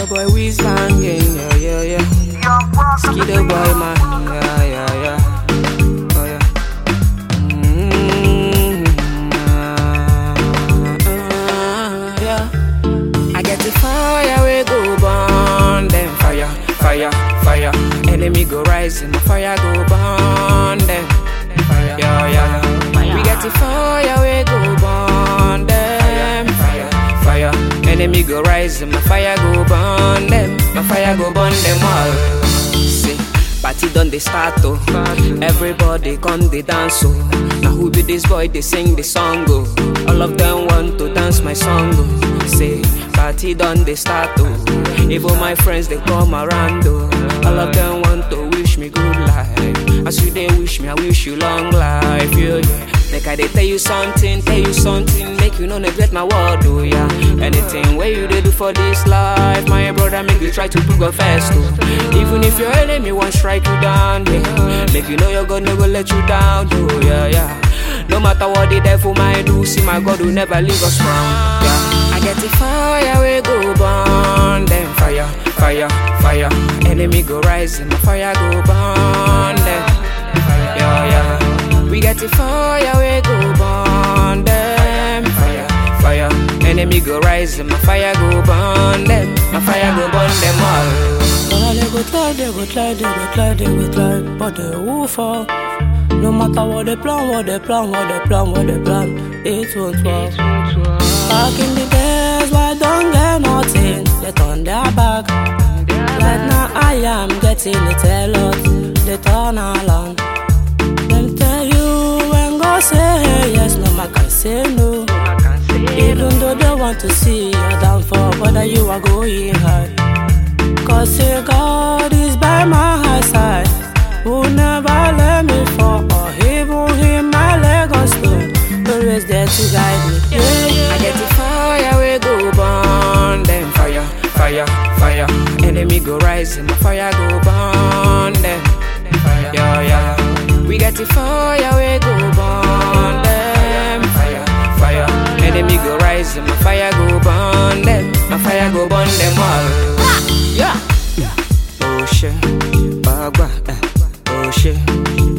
your boy Wiz banging, yeah, yeah, yeah. Skidoo boy, man, yeah, yeah, yeah. Oh, yeah. Mm, ah, yeah. I get the fire, we go burn them. Fire, fire, fire. Enemy go rising, my fire go burn them. Fire, yeah, yeah. We get the fire, we go burn them. Fire, fire. Enemy go rising, my fire go burn them. My fire go burn them all. See. Party done they start oh. Everybody come they dance oh. Now who be this boy they sing the song oh. All of them want to dance my song oh. Say party done they start oh. Even my friends they come around oh. All of them want to wish me good life. As you they wish me, I wish you long life. Yeah, yeah. Make I they tell you something, tell you something, make you no neglect my word, oh yeah. Anything where you they do for this life, my brother, make you try to put God first, oh. Even if your enemy won't strike you down, yeah. Make you know your God never let you down, oh yeah, yeah. No matter what the devil might do, see my God will never leave us wrong, yeah. I get the fire, we go burn them fire, fire, fire. Enemy go rising, my fire go burn them, yeah, yeah. We get the fire, we go burn them. Fire, fire. Enemy go rise, and my fire go burn them. My fire go burn them all. Well, they go try, they go try, they go try, they go try, but they won't fall. No matter what they plan, what they plan, what they plan, what they plan, it won't work. Back in the days, why don't get nothing? They turn their back. Right now, I am getting it a lot. They turn along. Them tell you when God say yes, no man can say no. Even though they want to see your downfall, but you are going high. Cause say God is by my side, who never let me fall, or even him my leg on stone, always there to guide me. Yeah, yeah. I get the fire, we go burn them. Fire, fire, fire. Enemy go rise, and my fire go burn them. Yeah, yeah. We get the fire, we go burn them. Fire, fire. Enemy go rise, and my fire go burn them. My fire go burn them all. Yeah. Oh shit, bagba, eh. Oh shit,